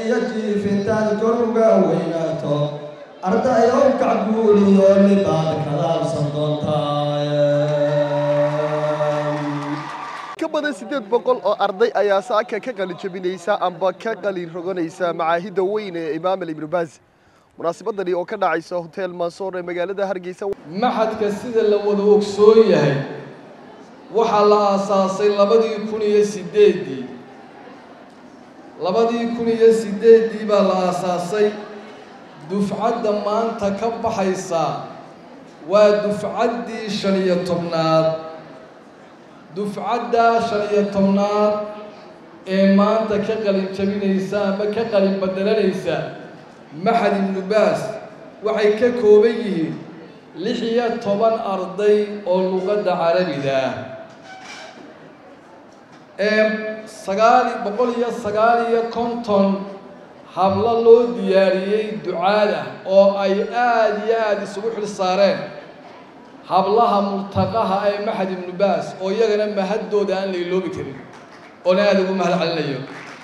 iyo jiifintaad kor uga weynaato ardayow kacguuliyo libaad kalaabsan doontaa ka badan siddeed boqol oo arday ayaa saaka ka qalin jabinaysa amba ka qalin roganaysa macaahidda weyn ee imaam al ibnu baas munaasabadani oo ka dhacaysa hotel mansoor ee magaalada hargeysa maxadka sida la wada ogsoon yahay waxaa la aasaasay labadii kun iyo siddeeddii labadii kun iyo siddeeddii baa la aasaasay dufcadda maanta ka baxaysa waa dufcaddii shan iyo tobnaad dufcadda shan iyo tobnaad ee maanta ka qalin jabinaysa ama ka qalin bedelanaysa maxad ibnu baas waxay ka kooban yihiin lix iyo toban arday oo luqadda carabiga ah ee sagaali boqol iyo sagaal iyo konton hablo loo diyaariyey ducaad ah oo ay aada iyo aada isugu xil saareen hablaha multaqaha ee maxad ibnu baas oo iyagana mahaddooda aan la iloobi karin oona aada ugu mahad celinayo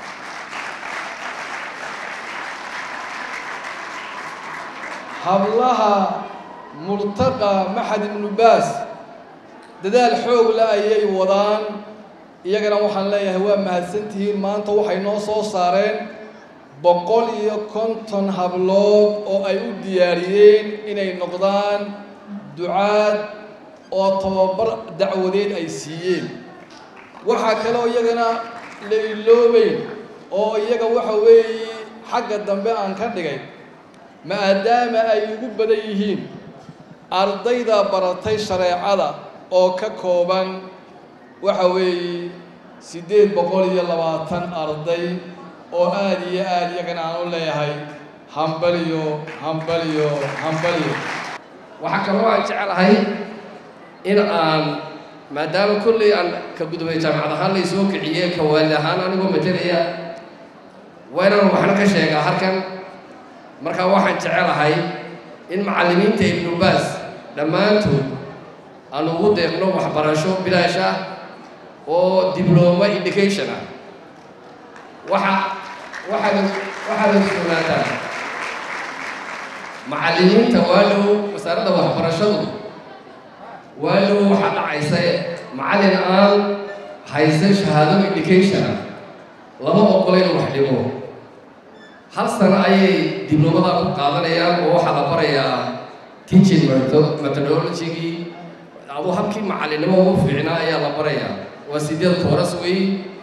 hablaha multaqa maxad ibnu baas dadaal xoog la ayay wadaan iyagana waxaan leeyahay waa mahadsantihiin maanta waxay noo soo saareen boqol iyo konton hablood oo ay u diyaariyeen inay noqdaan ducaad oo tababar dacwadeed ay siiyeen waxaa kaloo iyagana la iloobeyn oo iyaga waxa weeye xagga dambe aan ka dhigay maadaama ay ugu badan yihiin ardayda baratay shareecada oo ka kooban waxa weeye siddeed boqol iyo labaatan arday oo aada iyo aada iyagana aan u leeyahay hambaliyo hambaliyo hambaliyo waxaa kaloo aan jecelahay in aan maadaama kolley aan ka gudubay jaamacad ahaan lay soo kiciyee ka waalid ahaan anigoo matalaya waa inaan waxna ka sheegaa halkan markaa waxaan jecelahay in macallimiinta ibnu baas dhammaantood aan ugu deeqno waxbarasho bilaash ah oo dibloma education ah waxa waxaad waxaad ogsoonataa macallimiinta waalow wasaaradda waxbarashadu waalow waxaa dhacaysa macallin aan haysan shahaado education ah lama ogola inuu wax dhigo hal sano ayay dibloomada ku qaadanayaan oo waxaa la barayaa teaching methodologygii aduu habkii macallinnimo ugu fiicnaa ayaa la barayaa waa sideed kooras wey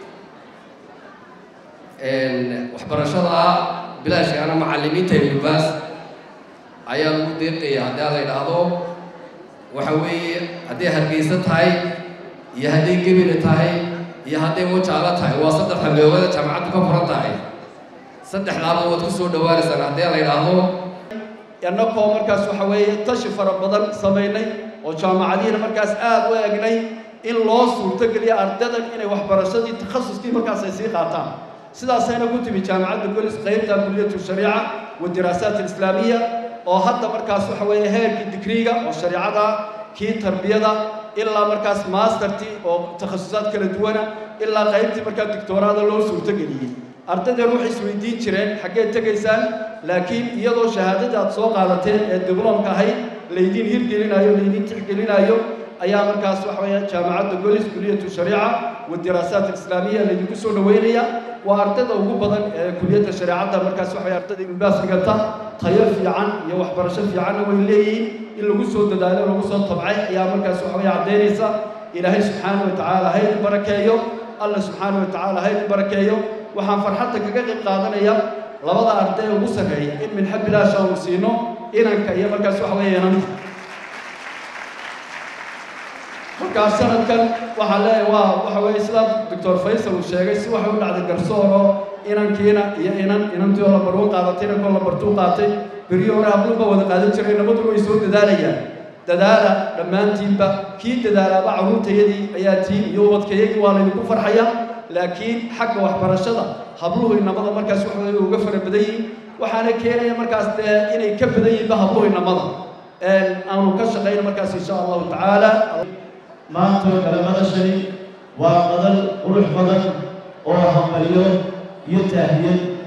waxbarashada bilaashkaana macallimiinta ibnubaas ayaa lagu deeqaya haddii a la yidhaahdo waxa weeye hadday hargeysa tahay iyo hadday gebina tahay iyo hadday wajaalo tahay waa saddex hameewada jaamacaddu ka furan tahay saddexdaaba waad ku soo dhawaanaysaan haddii la yidhaahdo annagoo markaas waxa weeye tashi fara badan samaynay oo jaamacadihiina markaas aada u egnay in loo suurtogeliyo ardadan inay waxbarashadii takhasuskii markaas ay sii qaataan sidaasayna ku timi jaamacadda golis qaybta kuliyatu shariica wa diraasaat alislaamiya oo hadda markaas waxa weeye heerkii digriiga oo shariicada kii tarbiyada ilaa markaas mastertii oo takhasusaad kala duwana ilaa qaybtii markaa dictooraada loo suurtogeliyey ardaydan waxay isweydiin jireen xaggee tegaysaan laakiin iyadoo shahaadada aad soo qaadateen ee dibloomka ahayd laydiin hirgelinayo laydiin tixgelinayo ayaa markaas waxa weeye jaamacadda golis kuliyatu shariica wa diraasaat alislaamiya laydinku soo dhaweynaya waa ardayda ugu badan ee kuliyadda shareecadda markaas waxa weye ardayda ibnubaas dhigata tayo fiican iyo waxbarasho fiicanna way leeyihiin in lagu soo dadaalo lagu soo tabcay ayaa markaas waxa weye caddaynaysa ilaahay subxaana wa tacaala haydin barakeeyo alla subxaana wa tacaala haydin barakeeyo waxaan farxadda kaga qayb qaadanaya labada arday ugu sarreeya in minxa bilaasha uu siino inanka iyo markaas waxa weeye inanta markaas sanadkan waxaan leeyahay waa waxa weeye sidaa doctor faysal uu sheegay si waxay u dhacday garsoor oo inankiina iyo inan inantii oo lambarwan qaadatay inankoo lambartuu qaatay beryo hore habluba wada qaadan jiray nabaduna way soo dadaalayaan dadaala dhammaantiinba kii dadaalaaba carruurtayadii ayaa tiin iyo ubadkayagii waa laydinku farxaya laakiin xagga waxbarashada habluhu inamada markaas waxa weeye uga fara badan yihiin waxaana keenaya markaas dee inay ka badan yihiinba habluhu inamada aanu ka shaqayno markaas insha allahu tacaala maanta kale madashani waa madal qurux badan oo hambalyo iyo taahiyad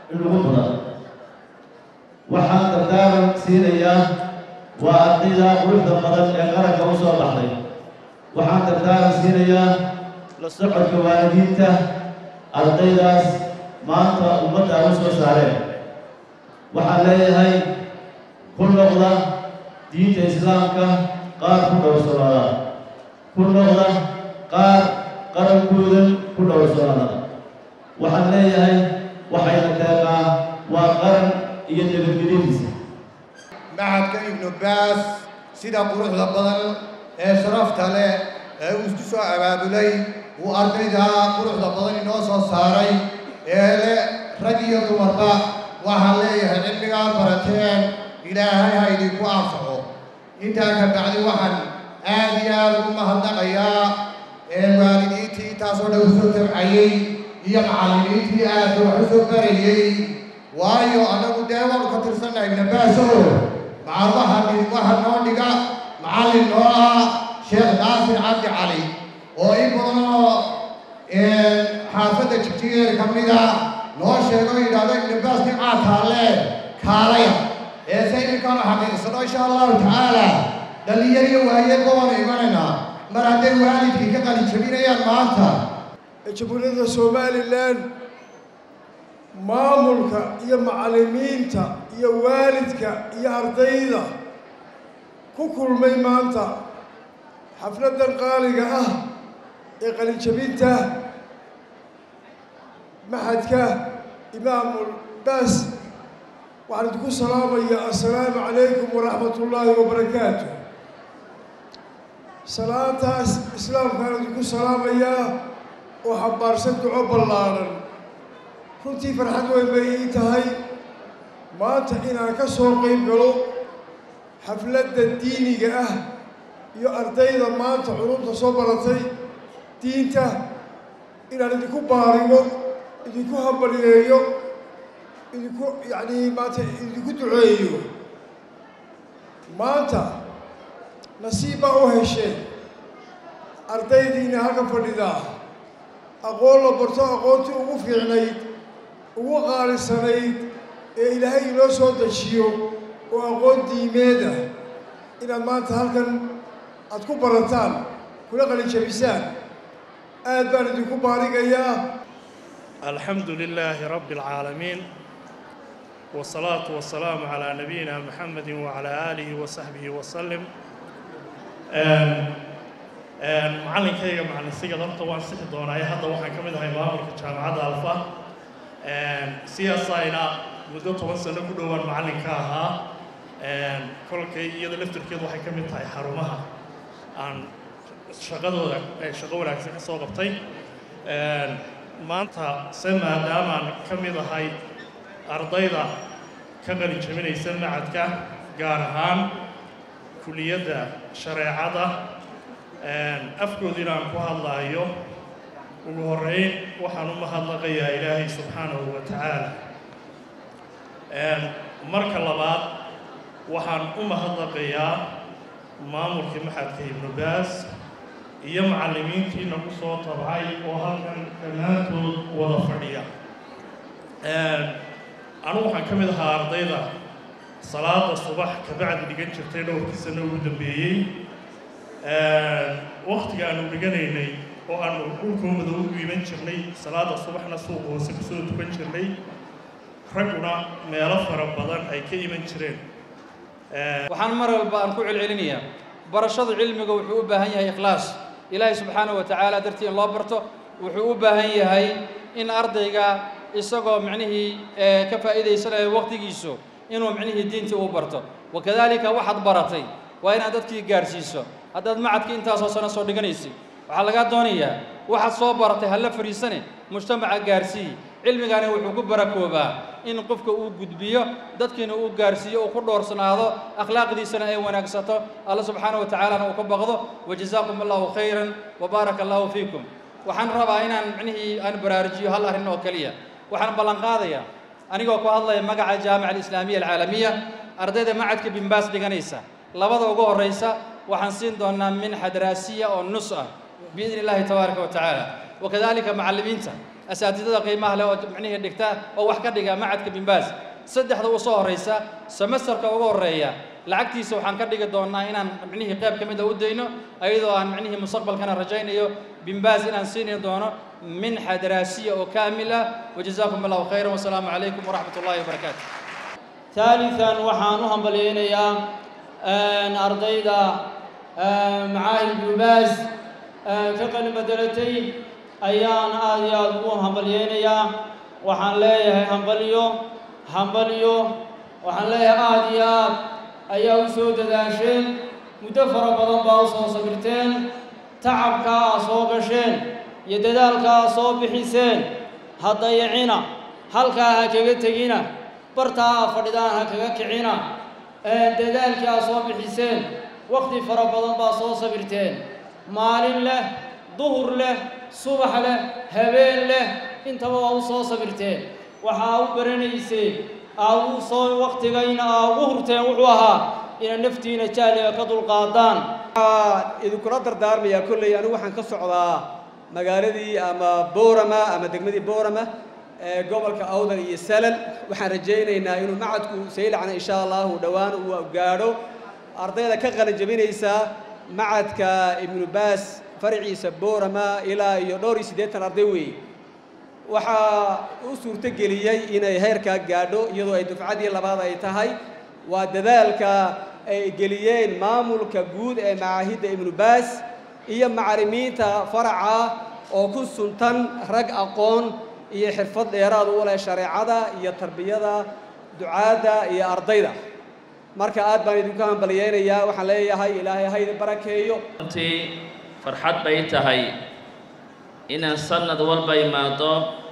in ugu badan waxaan dardaaran siinayaa waa ardayda quruxda badan ee qaranka u soo baxday waxaan dardaaran siinayaa la socodka waalidiinta ardaydaas maanta ummadda u soo saareen waxaan leeyahay ku noqda diinta islaamka qaar ku dhowrsanaada ku noqda qaar qarankoodan ku dhowrsanaada waxaan leeyahay waxayna deeqaa waa qaran iyo nabadgelyadiisa maxadka ibnu baas sida quruxda badan ee sharafta leh ee uu isku soo abaabulay uu ardayda quruxda badan inoo soo saaray ee leh rag iyo dumarba waxaan leeyahay cilmigaa barateen ilaahay ha idinku anfaco intaa ka bacdi waxaan aad iyo aad ugu mahadnaqayaa ee waalidiintii intaasoo dhan usoo tabcayey iyo macallimiintii aadka wax u soo barayey waayo annagu dee waanu ka tirsannahay ibna baaso maca waxa waxa noo dhiga macallin noo ah sheekh naasir cabdi cali oo in badanoo xaafadda jigjigeer ka mid a noo sheego yidhahdo ibna baas nimcaa taalle kaalaya ee se iminkaanu xaqiiqsano insha allahu tacaala dhallinyar iyo waayeedba waanu imanaynaa mar hadday waalidkii ka qalin jabinayaan maanta jamhuuriyadda somalilan maamulka iyo macallimiinta iyo waalidka iyo ardayda ku kulmay maanta xafladdan qaaliga ah ee qalinjabinta maxadka imaamul baas waxaan idinku salaamayaa assalaamu calaykum waraxmat ullaahi wabarakaatu salaantaas islaamkaan idinku salaamayaa oo xambaarsan duco ballaaran runtii farxad weyn bay ii tahay maanta inaan ka soo qayb galo xafladda diiniga ah iyo ardayda maanta culumta soo baratay diinta inaan idinku baarigo idinku hambaliyeeyo idinku yacnii maanta idinku duceeyo maanta nasiib baa u hesheen ardaydiina halka fadhidaa aqoon la barto aqoontii ugu fiicnayd ugu qaalisanayd ee ilaahay inoo soo dejiyo oo aqoon diimeeda inaad maanta halkan aad ku barataan kuna qalinjabisaan aad baan idinku baarigayaa الحمد لله رب العالمين والصلاة والسلام على نبينا محمد وعلى آله وصحبه وسلم macalinkayga macalinsiga horta waan sixi doonaaye hadda waxaan ka mid ahay maamulka jaamacadda alfa siyaasayna muddo toban sano ku dhowaan macalinka ahaa kolkay iyada laftirkeedu waxay ka mid tahay xarumaha aan shaqadooda shaqo wanaagsan ka soo qabtay maanta se maadaamaan ka mid ahay ardayda ka qalin jabinaysa macadka gaar ahaan kuliyadda shareecada afkoodiina aan ku hadlaayo ugu horreyn waxaan u mahadnaqayaa ilaahay subxaanahu wa tacaala marka labaad waxaan u mahadnaqayaa maamulkii maxadka ibnu baas iyo macallimiintii nagu soo tabcay oo halkan dhammaantood wada fadhiya anigu waxaan ka mid ahaa ardayda salaada subax kabacdi dhigan jirtay dhowrkii sano ugu dambeeyey waktiga aanu dhiganaynay oo aanu dhulka madow u iman jirnay salaada subaxna suuqa hoose ku soo tukan jirnay ragguna meelo fara badan ay ka iman jireen waxaan mar walba aan ku celcelinayaa barashada cilmiga wuxuu u baahan yahay ikhlaas ilaahay subxaanahu wa tacaala dartii in loo barto wuxuu u baahan yahay in ardayga isagoo micnihii ka faa'iidaysanayo waqtigiisu inuu micnihii diintii u barto wakadaalika waxaad baratay waa inaad dadkii gaarsiiso haddaad macadka intaasoo sano soo dhiganaysid waxaa lagaa doonayaa waxaad soo baratay halla fadhiisane mujtamaca gaarsii cilmigaani wuxuu ku barakoobaa in qofka uu gudbiyo dadkiina uu gaarsiiyo uu ku dhoorsanaado akhlaaqdiisana ay wanaagsato alla subxaana wa tacaalana uu ka baqdo wajazaakum allahu khayran wa baaraka allahu fiikum waxaan rabaa inaan micnihii aan baraarujiyo hal arrin oo keliya waxaan ballan qaadayaa anigoo ku hadlaya magaca jaamica alislaamiya alcaalamiya ardayda macadka bimbaas dhiganaysa labada ugu horraysa waxaan siin doonaa minxa daraasiya oo nus ah biidni illaahi tabaaraka wa tacaala wakadalika macallimiinta asaatidada qiimaha leh oo micnihii dhigta oo wax ka dhiga macadka bimbaas saddexda u soo horraysa semesterka ugu horreeya lacagtiisa waxaan ka dhigi doonnaa inaan micnihii qayb ka mid a u dayno ayadoo aan micnihii mustaqbalkana rajaynayo bimbaas inaan siini doono minxa daraasiya oo kaamil ah wajazaakum allahu khayran wasalaamu calaykum waraxmat ullahi wabarakaatu ثالثا waxaan u hambalyaynayaa ardayda macaahid buubaas ka qalin bedelatay ayaan aad iyo aad ugu hambalyaynayaa waxaan leeyahay hambalyo hambalyo waxaan leeyahay aad iyo aad ayaa u soo dadaasheen muddo fara badan baa u soo sabirteen tacabkaa aa soo gasheen iyo dadaalkaa aa soo bixiseen ha dayacina halkaa ha kaga tegina bartaa aa fadhidaan ha kaga kicina dadaalkii aa soo bixiseen wakhti fara badan baa soo sabirteen maalin leh duhur leh subax leh habeen leh intaba waa u soo sabirteen waxaa u baranayseen aa u soo wakhtigayna aa ugu hurteen wuxuu ahaa inay naftiina jahliga ka dulqaadaan idinkula dardaarmayaa kolley anigu waxaan ka socdaa magaaladii ama boorama ama degmadii boorama ee gobolka awdal iyo salal waxaan rajaynaynaa inuu macadku saylacna insha allahu dhowaan uu gaadho ardayda ka qalin jabinaysa macadka ibnu baas faraciisa boorama ilaa iyo dhowr iyo siddeetan arday weeye waxaa u suurtogeliyey inay heerkaa gaadho iyadoo ay dufcaddii labaad ay tahay waa dadaalka ay geliyeen maamulka guud ee macaahidda ibnu baas iyo macallimiinta faraca oo ku suntan rag aqoon iyo xirfad dheeraad u leh shareecada iyo tarbiyada ducaadda iyo ardayda marka aad baan idinku hambalyaynayaa waxaan leeyahay ilaahay hayda barakeeyo runtii farxad bay tahay inaan sannad walba imaado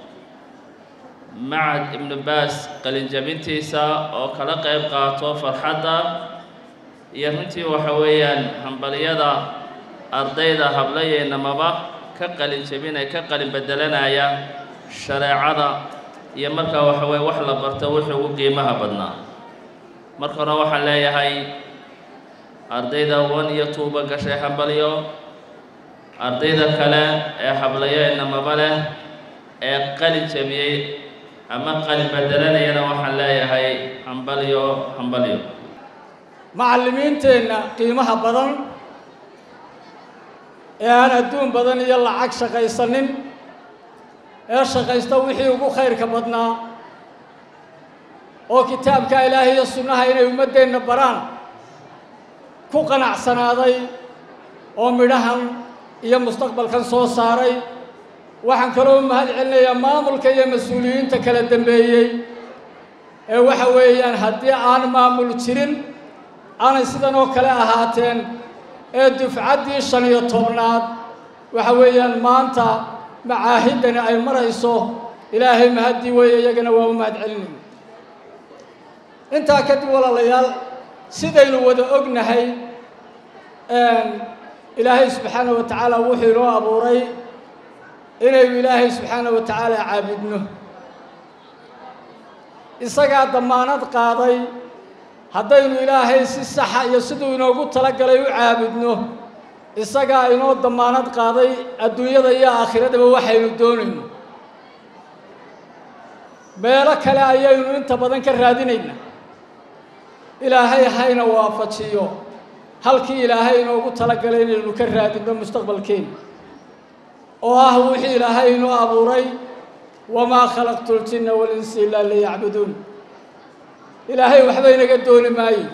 macad ibnu baas qalinjabintiisa oo kala qayb qaato farxadda iyo runtii waxa weeyaan hambalyada ardayda hablayeennamaba ka qalin jabinay ka qalin bedelanaya shareecada iyo markaa waxa weye wax la barto wixii ugu qiimaha badnaa marka hore waxaan leeyahay ardayda wan iyo tuuba gashay hambalyo ardayda kale ee hablayeennamaba leh ee qalin jabiyey ama qalin bedelanayana waxaan leeyahay hambalyo hambalyo macallimiinteenna qiimaha badan ee aan adduun badan iyo lacag shaqaysanin ee shaqaysta wixii ugu khayrka badnaa oo kitaabka ilaahay iyo sunnaha inay ummaddeenna baraan ku qanacsanaaday oo midhahan iyo mustaqbalkan soo saaray waxaan kaloo mahad celinayaa maamulka iyo mas-uuliyiinta kala dambeeyey ee waxa weeyaan haddii aan maamul jirin aanay sidan oo kale ahaateen ee dufcaddii shan iyo tobnaad waxa weeyaan maanta macaahiddani ay marayso ilaahay mahaddii weeye iyagana waa u mahad celinayna intaa kadib walaalayaal sidaynu wada ognahay ilaahay subxaana wa tacaala wuxuu inoo abuuray inaynu ilaahay subxaana wa tacaala caabudno isagaa dammaanad qaaday haddaynu ilaahay si saxa iyo siduu inoogu talagalay u caabudno isagaa inoo dammaanad qaaday adduunyada iyo aakhiradaba waxaynu doonayno meelo kale ayaynu inta badan ka raadinaynaa ilaahay hayna waafajiyo halkii ilaahay inoogu talagalay inaynu ka raadinno mustaqbalkeena oo ah wixii ilaahay inoo abuuray wamaa khalaqtu ljinna walinsa ilaa liyacbuduun ilaahay waxba inaga dooni maayo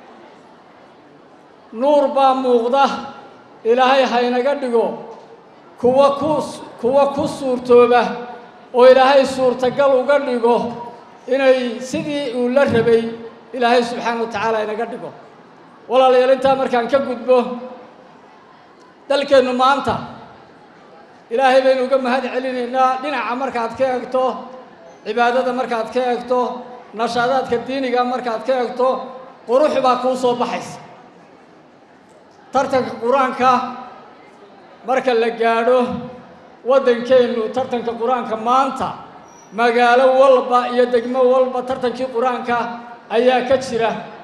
nuur baa muuqda ilaahay haynaga dhigo kuwa ku kuwa ku suurtooba oo ilaahay suurtagal uga dhigo inay sidii uu la rabay ilaahay subxaana wa tacaala inaga dhigo walaalayaal intaa markaan ka gudbo dalkeennu maanta ilaahay baynu uga mahad celinaynaa dhinaca markaad ka eegto cibaadada markaad ka eegto nashaadaadka diiniga markaad ka eegto qurux baa kuu soo baxaysa tartanka qur-aanka marka la gaadho waddankeennu tartanka qur-aanka maanta magaalo walba iyo degmo walba tartankii qur-aanka ayaa ka jira